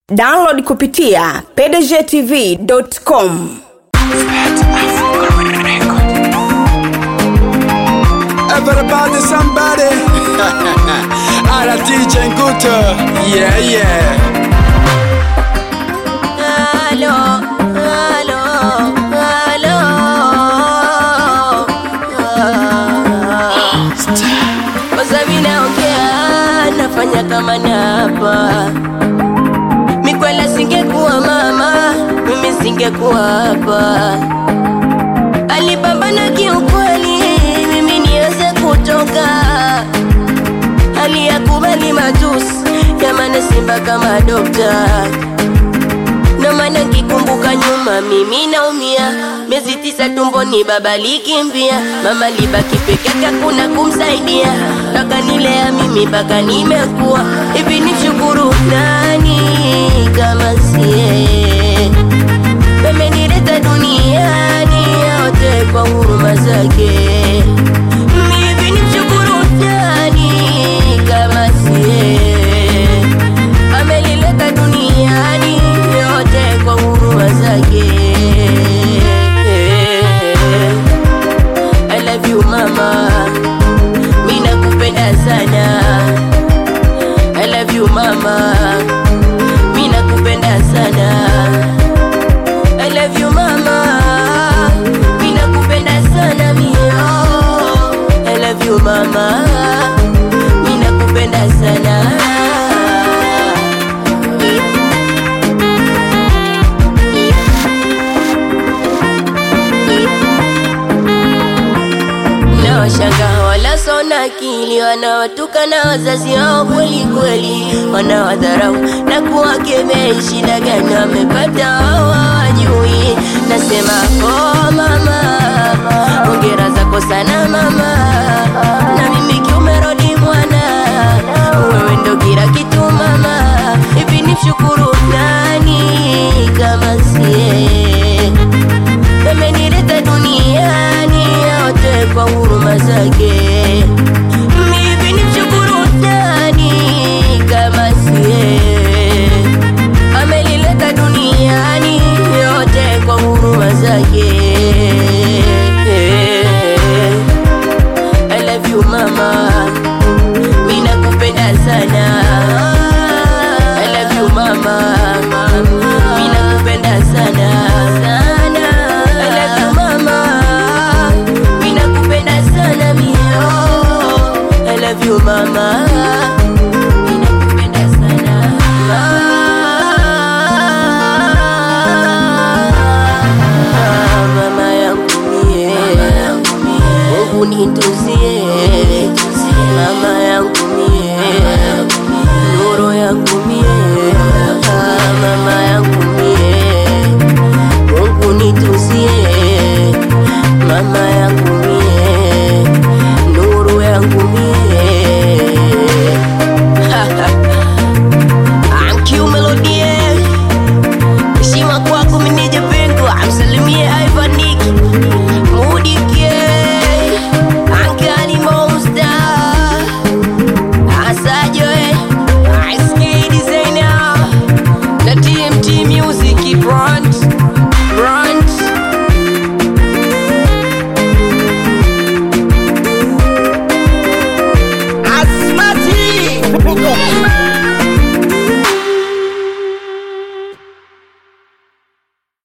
download kupitia pdgtv.com Everybody, somebody. Alla DJ Nguto. Yeah, yeah. Halo, halo, halo. Kwanza mimi naongea, nafanya kama napa. Mikwela singekuwa mama, mimi singekuwa hapa. Alipambana kiukweli, mimi niweze kutoka. Aliyakubali matusi, jamani Simba kama dokta na maana kikumbuka nyuma mimi naumia miezi tisa tumboni baba likimbia mama libaki peke yake kuna kumsaidia mpaka nilea mimi mpaka nimekuwa hivi ni shukuru nani kama sie amenileta duniani yote kwa huruma zake hivi ni shukuru nani kama sie amelileta duniani yote kwa huruma zake. I love you mama, mimi nakupenda sana. I love you mama, mimi nakupenda sana. I love you mama, mimi nakupenda sana mio. I love you mama, mimi nakupenda sana. na washanga wala sona akili wanaotukana wazazi wao kweli kweli, wanawadharau na kuwakemea. Shida gani wamepata wao hawajui? Nasema oh mama, hongera zako sana mama, na mimi kiumerodi mwana, wewe ndo